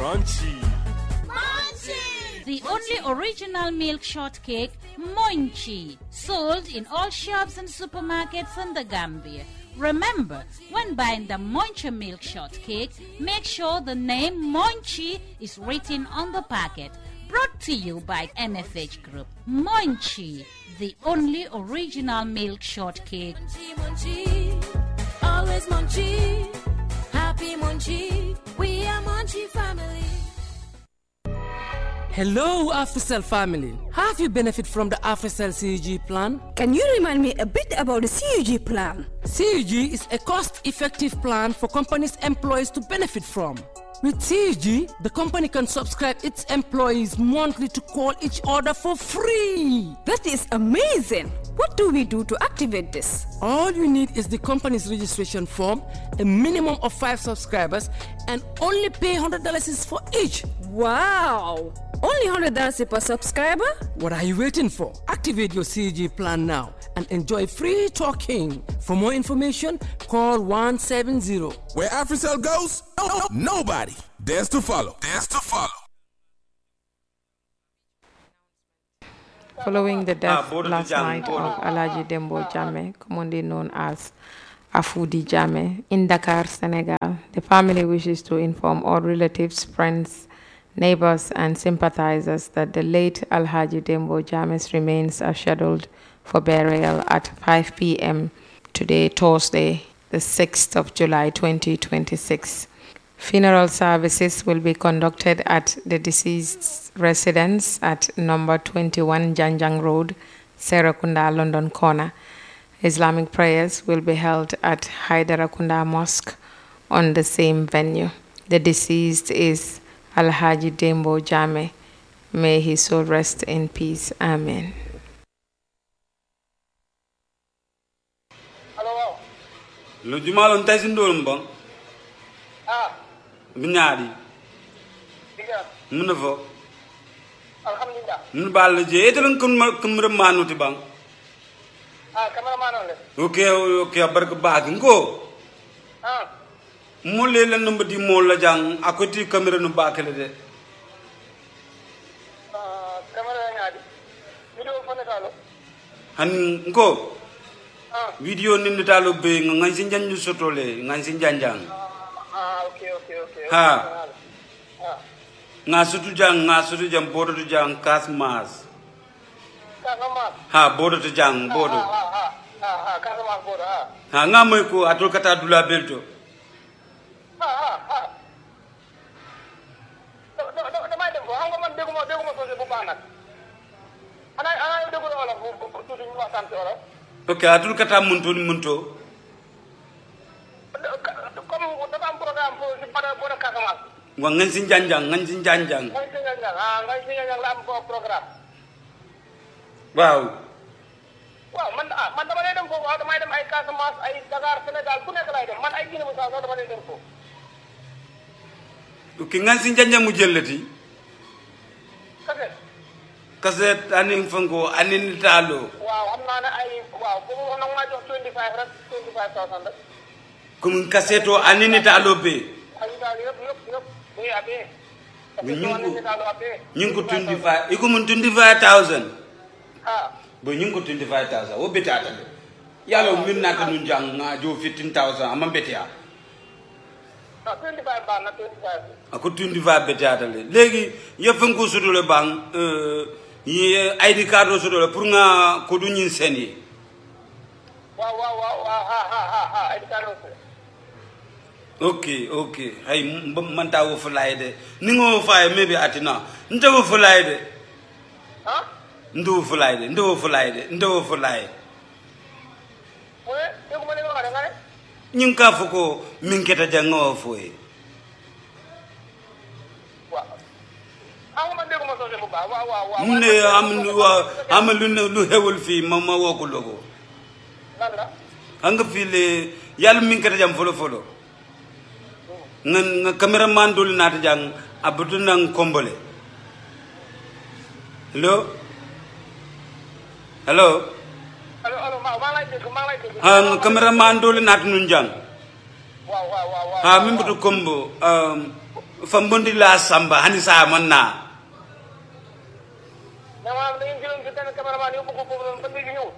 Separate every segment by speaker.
Speaker 1: crunchy.
Speaker 2: The only original milk shortcake, Monchi, sold in all shops and supermarkets in the Gambia. Remember, when buying the Monchi milk shortcake, make sure the name Monchi is written on the packet. Brought to you by NFH Group. Monchi, the only original milk shortcake.
Speaker 3: Munchie, munchie, always munchie, happy munchie. We are munchie family.
Speaker 4: Hello, AfriCell family. Have you benefit from the AfriCell CUG plan?
Speaker 5: Can you remind me a bit about the CUG plan?
Speaker 4: CUG is a cost-effective plan for companies' employees to benefit from. With CUG, the company can subscribe its employees monthly to call each other for free.
Speaker 5: That is amazing. What do we do to activate this?
Speaker 4: All you need is the company's registration form, a minimum of five subscribers, and only pay $100 is for each.
Speaker 5: Wow! Only $100 per subscriber?
Speaker 4: What are you waiting for? Activate your CG plan now and enjoy free talking. For more information, call 170.
Speaker 1: Where AfriCell goes, no, no, nobody dares to follow. Dares to follow.
Speaker 6: Following the death
Speaker 7: Bodo
Speaker 6: last
Speaker 7: Jame,
Speaker 6: night
Speaker 7: Bodo.
Speaker 6: of Alaji Dembo Jame, commonly known as Afudi Jame, in Dakar, Senegal, the family wishes to inform all relatives, friends, neighbors, and sympathizers that the late Alhaji Dembo Jame's remains are scheduled for burial at 5 p.m. today, Thursday, the 6th of July 2026. Funeral services will be conducted at the deceased's residence at number 21 Janjang Road, Serakunda, London Corner. Islamic prayers will be held at Hyderakunda Mosque on the same venue. The deceased is Alhaji Dembo Jame. May his soul rest in peace. Amen.
Speaker 7: lo jumalon tay sin dolum bon
Speaker 8: ah
Speaker 7: mi ñaadi
Speaker 8: diga
Speaker 7: mun na fo
Speaker 8: alhamdulillah
Speaker 7: mun bal je etelon kum kum re manuti bang
Speaker 8: ah cameraman on le
Speaker 7: ok ok barka baag ngo
Speaker 8: ah
Speaker 7: mo le la numba di mo la jang akoti camera no bakale de
Speaker 8: ah camera ngaadi video fone kalo
Speaker 7: han ngo
Speaker 8: ah
Speaker 7: video ni ni talo be ngan sin janju sotole ngan sin janjang
Speaker 8: ah okay okay okay
Speaker 7: Ha.
Speaker 8: ah
Speaker 7: nga sutu jang nga sutu jang bodo tu jang kas mas
Speaker 8: kasama
Speaker 7: ha bodo tu jang bodo
Speaker 8: ah ah ah ah ah kasama bodo ah
Speaker 7: ha nga moy ko atul kata dula belto
Speaker 8: ah ah ah do do do damay dem ko xam nga man dégguma dégguma sosé bu baax nag ana ana yow déggu wala bu bu tuuti ñu waxtaan ci wala
Speaker 7: ok atul kata munto ni munto
Speaker 8: comme dafa am programme pour ci pada bodo Casamance
Speaker 7: wa ngan sin janjang ngan sin janjang
Speaker 8: ngay si ñang ah ngay si ñang la am ko programme
Speaker 7: waaw
Speaker 8: waaw man ah man dama lay dem foofu waaw damay dem ay Casamance ay Dakar Sénégal fu nekk laay dem man ay Guinée Bissau sax dama lay dem foofu
Speaker 7: ok ngan sin janjang mu jellati
Speaker 8: kase
Speaker 7: kaset anin fango anin talo
Speaker 8: waaw xam naa ne ay waaw bu mu nag maa jox 25 rek 25000 rek
Speaker 7: kum kaseto anin talo be
Speaker 8: ay daal yëpp yëpp yëpp muy abee
Speaker 7: Mais ñu ngi ko-
Speaker 8: daal abee
Speaker 7: ñing ko 25 iko mun 25000
Speaker 8: ah
Speaker 7: bo ñing ko 25000 wo betata de yalo min nata nun jang nga jo 15000 amma betia
Speaker 8: non 25 baax na 25
Speaker 7: ako 25 betata le legi yefen ko sudole bang euh yi ID card o sudole pour nga ko du ñin seni
Speaker 8: waaw waaw waaw waaw ha ha ha ha ay daal aussi
Speaker 7: ok ok hay m- man ta wo fulay de ni ngo faye maybe atina nte wo fulay de
Speaker 8: ah
Speaker 7: nte wo fulay de nte wo fulay de nte wo fulay
Speaker 8: mu ne dégguma li nga wax de nga ne
Speaker 7: ñing ka fo ko min keta janga wo foye
Speaker 8: waaw ah nga man dégguma sosé bu baax waaw waaw waaw
Speaker 7: mu ne am lu wa am lu ne lu hewul fi ma ma wo ko logo
Speaker 8: lan la
Speaker 7: anga fi le yalla min keta jam folo folo nga nga cameraman dul nata jang abutu nang kombole hello hello
Speaker 8: allo allo maa maa lay dégg maa lay dégg
Speaker 7: ha nga cameraman dul nata nun jang
Speaker 8: waaw waaw waaw waaw
Speaker 7: ha min butu kombo um fambondi la samba hani sa man na
Speaker 8: mais maanaam da ngeen jëloon si benn cameraman yóbbu ko foofu noonu ba léegi ñëwul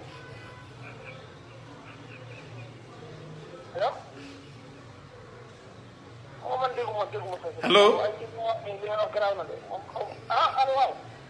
Speaker 8: allo xaw man dégguma dégguma sa
Speaker 7: Allo?
Speaker 8: ay ci li wax li ngeen wax garaaw na de moom xaw ah allo waaw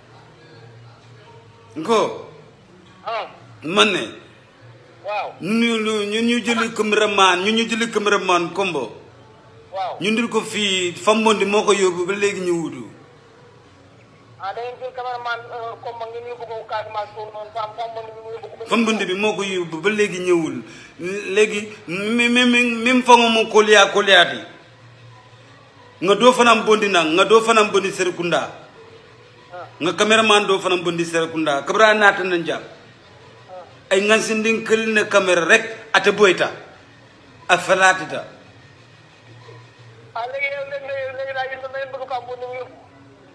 Speaker 7: nko
Speaker 8: ah
Speaker 7: man ne
Speaker 8: waaw
Speaker 7: ñu ñu ñu ñu jëli cameraman ñu ñu jëli cameraman kombo
Speaker 8: waaw
Speaker 7: ñu ndil ko fii fambondi moo ko yóbbu ba léegi ñu wutu
Speaker 8: ah da ngeen jël cameraman comme ngeen yóbbu ko Casamance foofu noonu fam fam man ñu yóbbu ko ba
Speaker 7: fambondi bi moo ko yóbbu ba léegi ñëwul léegi mi mi mi min fango mo koliya koliyati nga doo fanam bondi nang nga doo fanam bondi serekunda nga cameraman doo fanam bondi serekunda kabra naata na jam ay ngansindin kël ne caméra rek ate boyta a falatita
Speaker 8: ah léegi yow léegi léegi léegi daal yéen da ngeen bëgg ko am boo ñëw yóbbu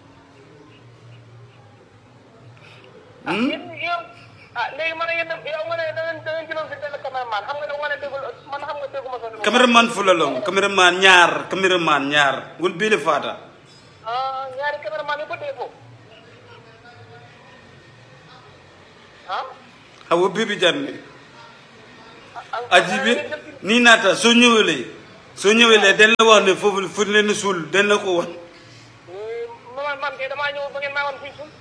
Speaker 8: ah yéen yow ah léegi man yéen yow nga ne da ngeen da ngeen jëloon si benn cameraman xam nga ne wane déggul man xam nga dégguma sa
Speaker 7: cameraman fulalong cameraman ñaar cameraman ñaar wol bile fata
Speaker 8: ah ñaari cameraman yi ba dee foofu ah
Speaker 7: hawo bibi janne ajibi ni naata soo ñëwelee soo ñëwelee den la wax ne foofu fu leen suul den la ko wax
Speaker 8: man man kay damaa ñëw ba ngeen maa wan fii suuf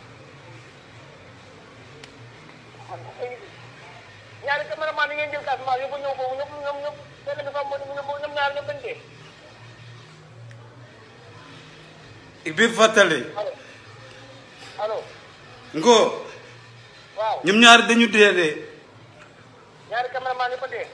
Speaker 8: ñaari cameraman yi ngeen jël Casamance yóbbu ñëw foofu ñëpp ñoom ñëpp benn bi fa mu ñoom ñoom ñaar ñëpp dañ dee
Speaker 7: bi fàttale
Speaker 8: allo allo
Speaker 7: ngo
Speaker 8: waaw
Speaker 7: ñoom ñaar dañu dee de
Speaker 8: ñaari cameraman yi ba dee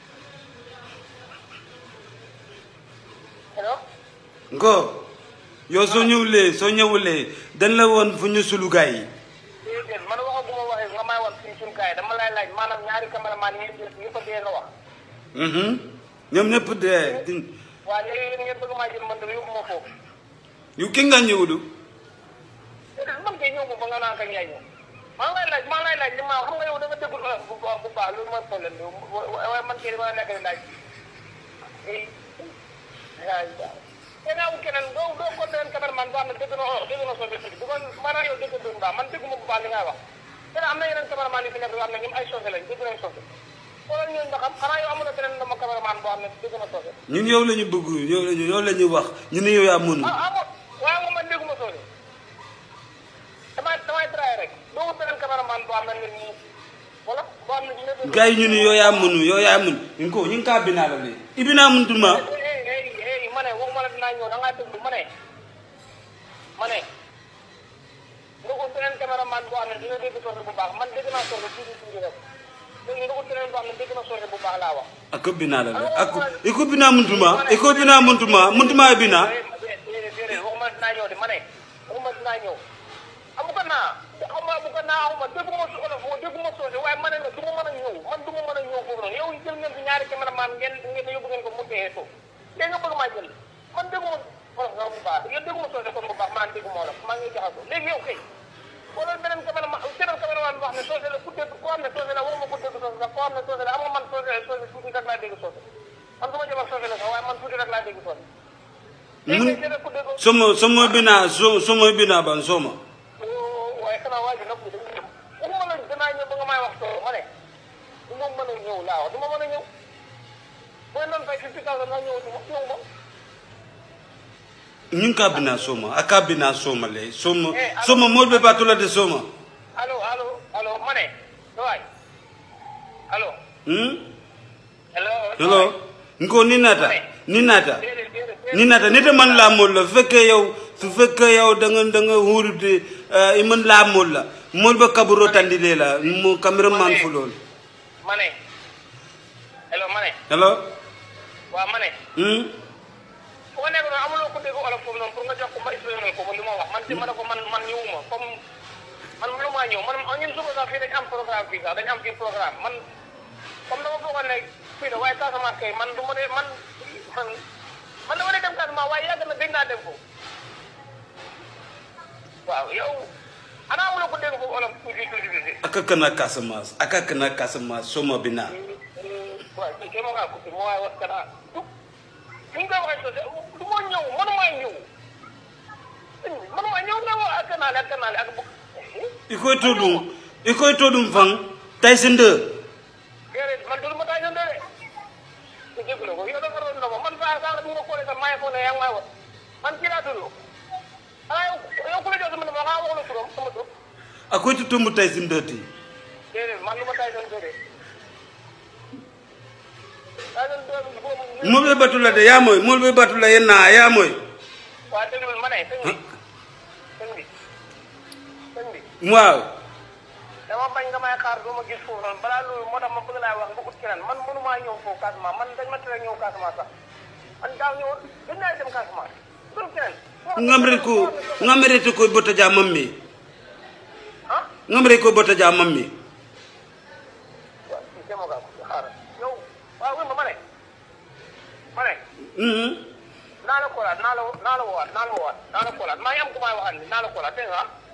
Speaker 8: allo
Speaker 7: ngo yow soo ñëwulee soo ñëwulee dañ la woon fu ñu sulu gaay yi
Speaker 8: déedéet man waxaguma waxee nga may wan fii suñu kaay dama lay laaj maanaam ñaari cameraman yi ngeen jël yëpp a dee nga wax
Speaker 7: Mhm. ñoom ñëpp dee di-
Speaker 8: waaw léegi yéen ngeen bëgg maa jël man dama yóbbu ma foofu
Speaker 7: yu ki nga ñëwulu
Speaker 8: déedéet man kay ñëw ma ba nga naan kañ yaay ñëw maa ngi lay laaj maa ngi lay laaj li ma xam nga yow da nga déggul olof bu baax bu baax loolu mooy problème bi waaye man kay dama nekk di laaj eh ay te naa wu keneen doo doo ko leen cameraman boo xam ne dégg na olof dégg na soose tuuti bu ko maanaam yow dégg dégg baax man dégguma bu baax li ngay wax te am na yeneen cameraman yu fi nekk yoo xam ne ñoom ay soose lañ dégg nañ soose xoolal ñooñu nga xam xanaa yow amul na beneen dama cameraman boo xam ne dégg na soose
Speaker 7: ñun yow la ñu bëgg yow la ñu yow la ñu wax ñu ne yow yaa mënu
Speaker 8: ah ah bon waaye moom man dégguma soose damay damay traité rek doo wut beneen cameraman boo xam ne nit ñi wala boo xam ne dina dégg.
Speaker 7: gars yi ñu ne yow yaa mënu yow yaa mënu ñu ko ñu ngi kaa binaa la de ibinaa mun tuma
Speaker 8: eh eh eh ma ne waxuma la dinaa ñëw da ngaa déglu ma ne ma ne nga ut beneen cameraman boo xam ne dina dégg soose bu baax man dégg naa soose tuuti tuuti rek léegi nga ut beneen boo xam ne dégg na soose bu baax laa wax.
Speaker 7: ako binaa la de ako iko binaa mun tuma iko binaa mun tuma mun tuma binaa
Speaker 8: déedéet déedéet waxuma dinaa ñëw de ma ne waxuma dinaa ñëw amu ko naa xaw ma amu ko naa xaw ma dégguma su olof dégguma soose waaye ma ne la du ma mën a ñëw man du ma mën a ñëw foofu noonu yow jël ngeen fi ñaari cameraman ngeen ngeen yóbbu ngeen ko mu dee suuf léegi nga bëgg maa jël man dégguma olof nga bu baax yow dégguma soose kon bu baax maa dégguma olof maa ngi jaxasoo léegi yow kay wala beneen cameraman beneen cameraman bi wax ne soose la ku dégg koo xam ne soose la waruma ko dégg soose sax koo xam ne soose la am nga man soose soose tuuti rek laa dégg soose man du ma jëmal soose la sax waaye man tuuti rek laa dégg soose léegi
Speaker 7: mun
Speaker 8: nag keneen ku dégg
Speaker 7: somo somo binaa so somo binaa ban soma
Speaker 8: waaye xanaa waa ji nag dañuy ñëw waxuma la danaa ñëw ba nga may wax soo ma ne du ma mën a ñëw laa wax du ma mën a ñëw booy noonu fay fifty thousand nga ñëw du ma ñëw ma
Speaker 7: ñu ngi kaa binaa soma a kaa binaa soma le soma soma mool be baatula de soma
Speaker 8: allo allo allo ma ne waay allo
Speaker 7: hmm
Speaker 8: hello
Speaker 7: hello nko ni naata ni naata
Speaker 8: déedéet déedéet
Speaker 7: ni naata nite man laa mool la su fekkee yow su fekkee yow da nga da nga huurute i man laa mool la mool ba kaburo tandile la mo cameraman fu lool
Speaker 8: ma ne hello ma ne
Speaker 7: hello
Speaker 8: waaw ma ne
Speaker 7: hmm
Speaker 8: fu nga nekk noonu amuloo ko dégg olof foofu noonu pour nga jox ko ma expliqué ko li ma wax man ci ma ne ko man man ñëwuma comme man mënumaa ñëw man ñun suba sax fii dañ am programme fii sax dañ am fii programme man comme dama foogoon ne fii la waaye Casamance kay man du ma dee man man man dama dee dem Casamance waaye yàgg na dégg naa dem foofu waaw yow ana amuloo ko dégg foofu olof tuuti tuuti tuuti
Speaker 7: aka kana Casamance aka kana Casamance soma binaa
Speaker 8: waaw kii kay ma ngaa coupé ma waaye wax kana tuk ni nga koy waxee sosé du ma ñëw mënumaa ñëw mënumaa ñëw ne ma ak naale ak naale ak bu
Speaker 7: ikoy to ɗum ikoy to ɗum fan taysi nde
Speaker 8: déedéet man dul ma taay sa ndee de déglu ko yow dafa doon ndoma man saa saa bu ma koolee sax maa ngi foog ne yaa ngi may wax man kii laa tudd ah yow yow ku la jox sama numéro xaa wax la turam sama tur
Speaker 7: akoy to tombo taysi nde ti
Speaker 8: déedéet man lu ma taay sa ndee de taay sa ndee bi boobu
Speaker 7: molɓe batula de yamoy molɓe batula yenna yamoy
Speaker 8: waa déglul ma ne sëñ bi sëñ bi sëñ bi
Speaker 7: waaw
Speaker 8: dama bañ nga may xaar doo ma gis foofu noonu balaa loolu moo tax ma bëgg laa wax nga ut keneen man mënumaa ñëw foofu Casamance man dañ ma tere ñëw Casamance sax man daaw ñëwoon gën naa dem Casamance dul keneen
Speaker 7: ngamre ko ngamrete koye botta dia mammi
Speaker 8: ah
Speaker 7: ngamre koye botta dia mammi
Speaker 8: waaw si demoo gaa ko xaaral yow waaw wér ma ma ne ma ne
Speaker 7: Mhm.
Speaker 8: naa la koolaat naa la naa la woowaat naa la woowaat naa la koolaat maa ngi am ku may waxal ni naa la koolaat dégg nga ah